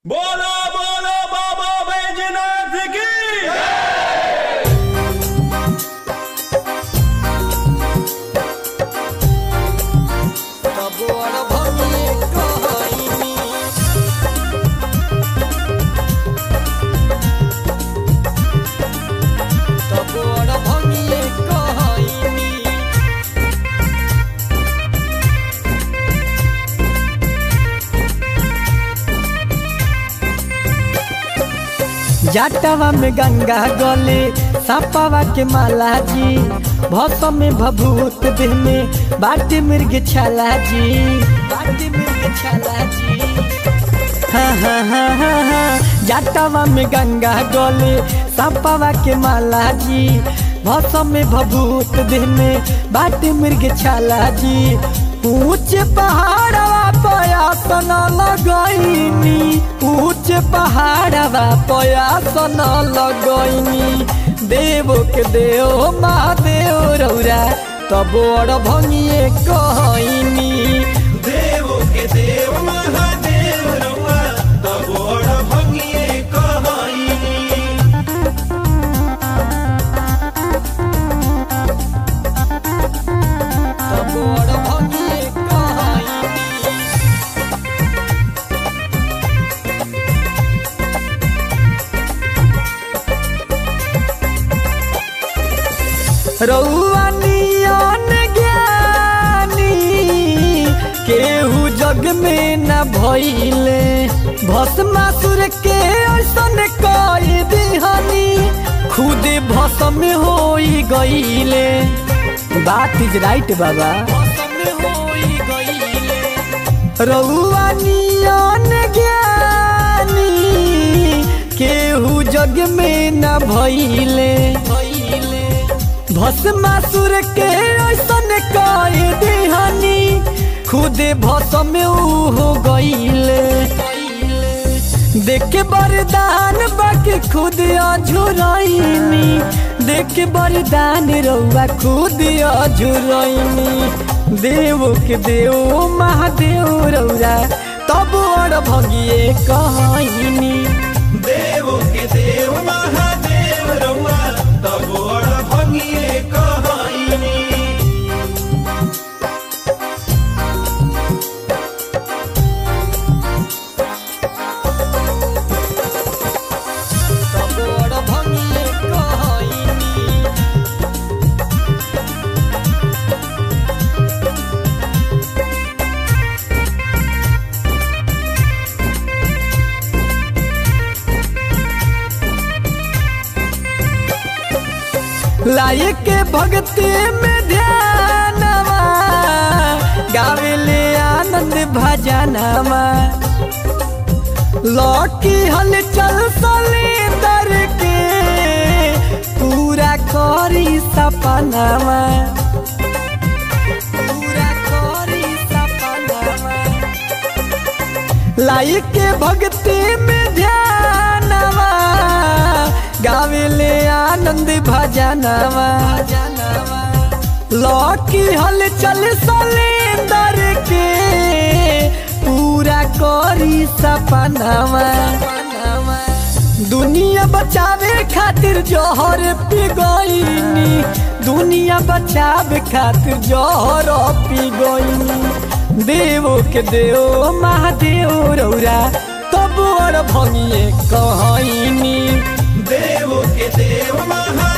बोलो बोलो बाबा बैजनाथ की तबोर भंगिए कहइनी तबोर भंगिए कहइनी जाटवा में गंगा गले सापावा के माला जी भौसम में भभूत देह में बाटी मृग छाला जी बाटी मृग छाला जी हाँ हाँ हाँ हाँ हाँ जाटवा में गंगा गले सापावा के माला जी भौसम में भभूत देह में बाटी मृग छाला जी ऊंचे पहाड़वा पयासन लगैनी ऊंचे पहाड़वा पयासन लगैनी देव के देव महादेव रौरा तब बड़ भंगिए कहनी देव के देव महादेव रउआ तबोड़ भंगिए कहइनी तब बड़ भंगिए कहनी रउआ नियन ज्ञानी केहू जग में न भइले भस्मासुर के ऐसन कई दिहनी खुद भस्म होई गईले बात इज राइट बाबा भस्म होई गईले रउआ नियन ज्ञानी केहू जग में न भइले भइले भस्मासुर के ऐसन कई दिहानी खुदे भस्म ऊ हो गईले देख के वरदान बाके खुद अझुरैनी देख के वरदान रउआ खुद अझुरैनी देव के देव महादेव रउरा तब और भगिए कहनी देव के देव महादेव रउआ तबोड़ भंगिए कहइनी तब और भगिए कहनी लायक के भक्ति में ध्यानवा गावेले आनंद भजनवा लौकी हलचल सलेंदर के पूरा करी सपनावा पूरा करी सपनावा लायक के भक्ति में ध्यानवा गावेले आनंद भजनवा लौकी हलचल सलेंदर के पूरा करी सपनावा दुनिया बचावे खातिर जौहर पी गईनी दुनिया बचावे खातिर जौहर पी गईनी देव के देव महादेव रौरा तब और भंगिए कहनी देव के देव महादेव